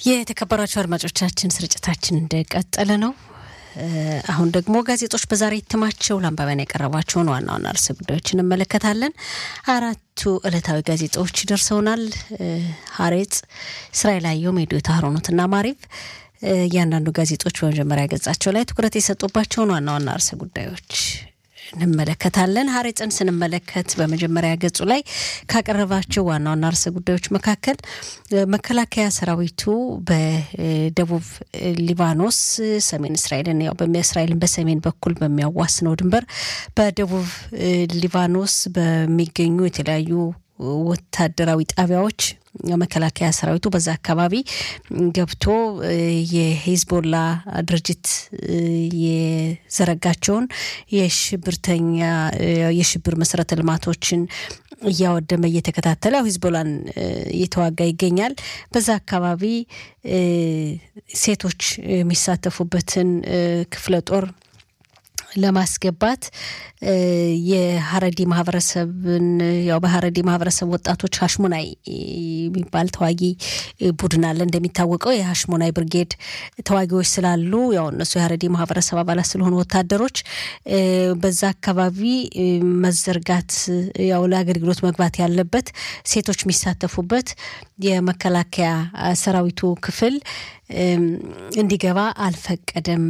የተከበራችሁ አድማጮቻችን ስርጭታችን እንደቀጠለ ነው። አሁን ደግሞ ጋዜጦች በዛሬ እትማቸው ለአንባቢያን ያቀረቧቸውን ዋና ዋና ርዕሰ ጉዳዮች እንመለከታለን። አራቱ ዕለታዊ ጋዜጦች ደርሰውናል። ሀሬጽ፣ እስራኤል አየሁም፣ የዶታ ሀሮኖትና ማሪቭ እያንዳንዱ ጋዜጦች በመጀመሪያ ገጻቸው ላይ ትኩረት የሰጡባቸውን ዋና ዋና ርዕሰ ጉዳዮች እንመለከታለን። ሀሬጽን ስንመለከት በመጀመሪያ ገጹ ላይ ካቀረባቸው ዋና ዋና ርዕሰ ጉዳዮች መካከል መከላከያ ሰራዊቱ በደቡብ ሊባኖስ ሰሜን እስራኤልን ያው እስራኤልን በሰሜን በኩል በሚያዋስነው ድንበር በደቡብ ሊባኖስ በሚገኙ የተለያዩ ወታደራዊ ጣቢያዎች መከላከያ ሰራዊቱ በዛ አካባቢ ገብቶ የሂዝቦላ ድርጅት የዘረጋቸውን የሽብርተኛ የሽብር መሰረተ ልማቶችን እያወደመ እየተከታተለ ያው ሂዝቦላን እየተዋጋ ይገኛል። በዛ አካባቢ ሴቶች የሚሳተፉበትን ክፍለ ጦር ለማስገባት የሀረዲ ማህበረሰብን ያው በሀረዲ ማህበረሰብ ወጣቶች ሀሽሙናይ የሚባል ተዋጊ ቡድን አለ። እንደሚታወቀው የሀሽሙናይ ብርጌድ ተዋጊዎች ስላሉ ያው እነሱ የሀረዲ ማህበረሰብ አባላት ስለሆኑ ወታደሮች በዛ አካባቢ መዘርጋት ያው ለአገልግሎት መግባት ያለበት ሴቶች የሚሳተፉበት የመከላከያ ሰራዊቱ ክፍል እንዲገባ አልፈቀደም።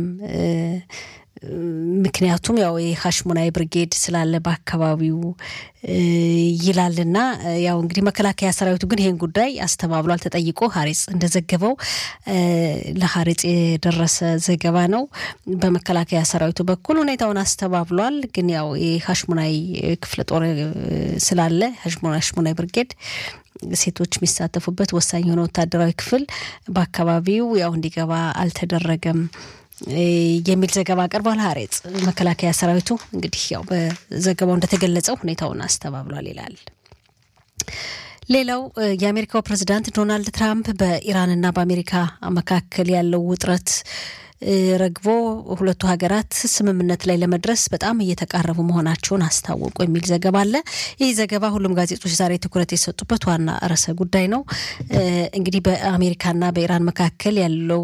ምክንያቱም ያው የሀሽሙናይ ብርጌድ ስላለ በአካባቢው ይላልና ያው እንግዲህ መከላከያ ሰራዊቱ ግን ይህን ጉዳይ አስተባብሏል። ተጠይቆ ሀሬጽ እንደዘገበው ለሀሬጽ የደረሰ ዘገባ ነው። በመከላከያ ሰራዊቱ በኩል ሁኔታውን አስተባብሏል። ግን ያው የሀሽሙናይ ክፍለ ጦር ስላለ ሀሽሙናይ ብርጌድ ሴቶች የሚሳተፉበት ወሳኝ የሆነ ወታደራዊ ክፍል በአካባቢው ያው እንዲገባ አልተደረገም የሚል ዘገባ አቅርቧል። ሀሬጽ መከላከያ ሰራዊቱ እንግዲህ ያው በዘገባው እንደተገለጸው ሁኔታውን አስተባብሏል ይላል። ሌላው የአሜሪካው ፕሬዚዳንት ዶናልድ ትራምፕ በኢራንና በአሜሪካ መካከል ያለው ውጥረት ረግቦ ሁለቱ ሀገራት ስምምነት ላይ ለመድረስ በጣም እየተቃረቡ መሆናቸውን አስታወቁ የሚል ዘገባ አለ። ይህ ዘገባ ሁሉም ጋዜጦች ዛሬ ትኩረት የሰጡበት ዋና ርዕሰ ጉዳይ ነው። እንግዲህ በአሜሪካና በኢራን መካከል ያለው